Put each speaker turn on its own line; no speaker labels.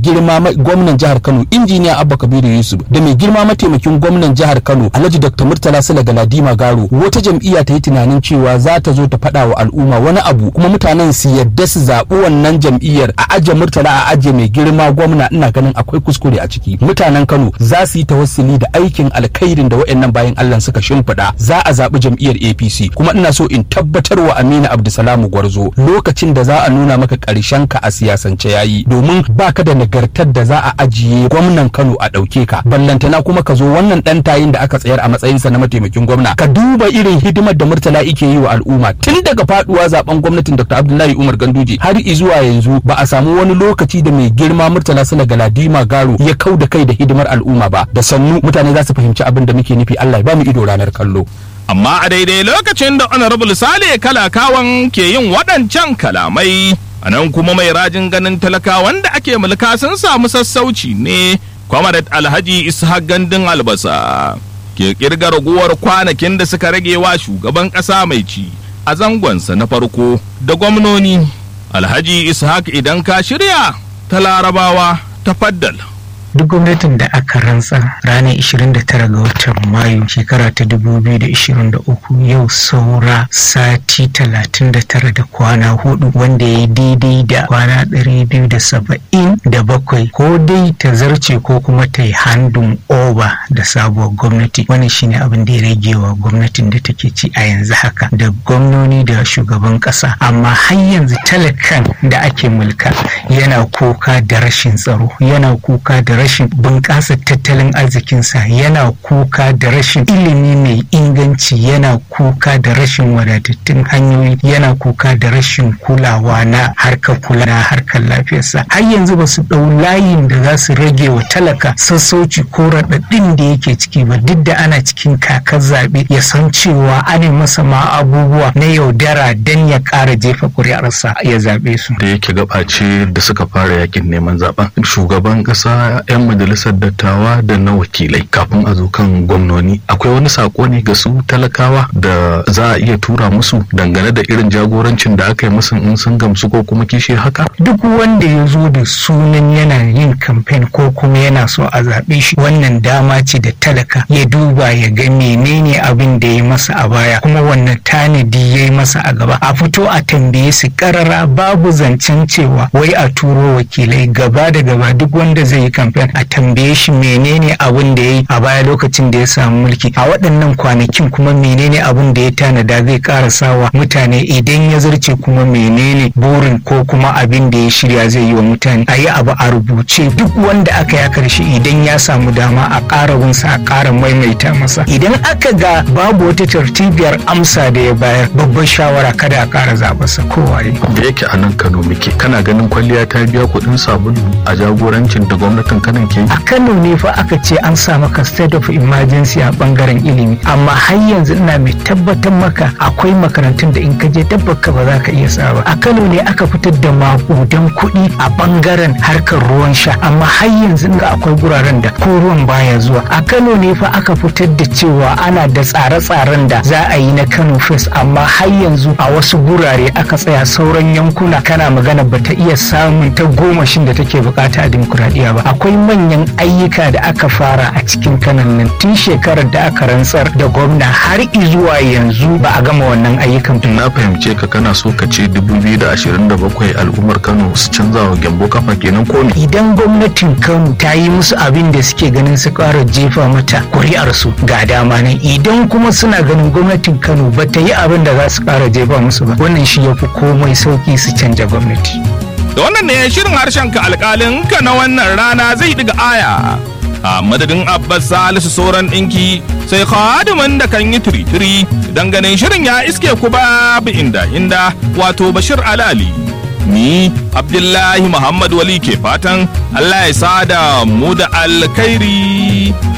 girma gwamnan jihar Kano injiniya Abba Kabiru Yusuf da mai girma mataimakin gwamnan jihar Kano Alhaji Dr. Murtala Sala Galadima Garo wata jam'iyya ta yi tunanin cewa za ta zo ta faɗa wa al'umma wani abu kuma mutanen su yadda su zaɓi wannan jam'iyyar a aje Murtala a aje mai girma gwamna ina ganin akwai kuskure a ciki mutanen Kano za su yi tawassuli da aikin alkhairin da waɗannan bayan Allah suka shimfiɗa za a zaɓi jam'iyyar APC kuma ina so in tabbatar wa Aminu Abdulsalamu Gwarzo lokacin da za a nuna maka ƙarshen ka a siyasance yayi domin baka da nagartar da za a ajiye gwamnan Kano a ɗauke ka ballantana kuma ka zo wannan ɗan tayin da aka tsayar a matsayinsa na mataimakin gwamna ka duba irin hidimar da Murtala yake yi wa al'umma tun daga faduwa zaben gwamnatin Dr. Abdullahi Umar Ganduje har zuwa yanzu ba a samu wani lokaci da mai girma Murtala Sala Galadima Garo ya kau da kai da hidimar al'umma ba da sannu mutane za su fahimci abin da muke nufi Allah ya ba mu ido ranar kallo
amma a daidai lokacin da honorable sale kalakawan ke yin waɗancan kalamai a nan kuma mai rajin ganin talakawan da ake mulka sun samu sassauci ne kwamarat alhaji ishaq gandun albasa ke kirga raguwar kwanakin da suka rage wa shugaban ƙasa mai ci a zangonsa na farko da gwamnoni alhaji ishaq idan ka shirya ta larabawa ta faddal
duk gwamnatin da aka rantsa ranar 29 ga watan mayu shekara ta 2023 yau saura sati 39 da kwana hudu wanda ya daidai da kwana 277 ko dai ta zarce ko kuma ta yi handun oba da sabuwar gwamnati wannan shine abin da ya rage wa gwamnatin da take ci a yanzu haka da gwamnoni da shugaban kasa amma har yanzu talakan da ake mulka yana kuka da rashin tsaro yana kuka da rashin bunƙasa tattalin arzikinsa yana kuka da rashin ilimi mai inganci yana kuka da rashin wadatattun hanyoyi yana kuka da rashin kulawa na harkar kula na harkar lafiyarsa har yanzu ba su ɗau layin da za su rage wa talaka sassauci ko raɗaɗin da yake ciki ba duk da ana cikin kakar zaɓe ya san cewa ana masa ma abubuwa na yaudara don ya ƙara jefa ƙuri'arsa ya zaɓe su.
da yake gabace da suka fara yakin neman zaben shugaban ƙasa 'yan majalisar dattawa da na wakilai kafin a zo kan gwamnoni akwai wani sako ne ga su talakawa da za a iya tura musu dangane da irin jagorancin da aka yi musu in sun gamsu ko kuma kishi haka
duk wanda ya zo da sunan yana yin kamfen ko kuma yana so a zaɓe shi wannan dama ce da talaka ya duba ya ga menene abin da ya masa a baya kuma wannan tanadi ya yi masa a gaba a fito a tambaye su karara babu zancen cewa wai a turo wakilai gaba da gaba duk wanda zai yi kamfen a tambaye shi menene abin da ya yi a baya lokacin da ya samu mulki a waɗannan kwanakin kuma menene abin da ya tanada zai ƙara sawa mutane idan ya zarce kuma menene burin ko kuma abin da ya shirya zai yi wa mutane a yi abu a rubuce duk wanda aka ya karshe idan ya samu dama a ƙara wunsa a ƙara maimaita masa idan aka ga babu wata tartibiyar amsa da ya bayar babban shawara kada a ƙara zaɓarsa kowaye.
da yake a nan kano muke kana ganin kwalliya ta biya kuɗin sabulu a jagorancin da gwamnatin kanan ke
a kano ne fa aka ce an sa maka state of emergency a bangaren ilimi amma har yanzu ina mai tabbatar maka akwai makarantun da in ka je tabbaka ba za ka iya sa ba a kano ne aka fitar da makudan kuɗi a bangaren harkar ruwan sha amma har yanzu ga akwai guraren da ko ruwan baya zuwa a kano ne fa aka fitar da cewa ana da tsare-tsaren da za a yi na kano fest amma har yanzu a wasu gurare aka tsaya sauran yankuna kana magana bata iya samun ta gomashin da take bukata a dimokuraɗiyya ba akwai manyan ayyuka da aka fara a cikin kanan nan tun shekarar da aka rantsar da gwamna har zuwa yanzu ba a gama wannan ayyukan
na fahimce ka kana so ka ce 2027 al'ummar kano su canza wa gyambo kafa kenan ko me
idan gwamnatin kano ta yi musu abin da suke ganin su ƙara jefa mata kuri'arsu ga dama nan idan kuma suna ganin gwamnatin kano ba ta yi abin da za su ƙara jefa musu ba wannan shi ya fi komai sauki su canja gwamnati
da wannan ne shirin harshen ka alƙalin ka na wannan rana zai diga aya a madadin abbas salisu sauran ɗinki sai khadimin da kan yi tiri-tiri don ganin shirin ya iske ku babu inda inda wato bashir alali ni abdullahi muhammad wali ke fatan allah ya sada mu da alkhairi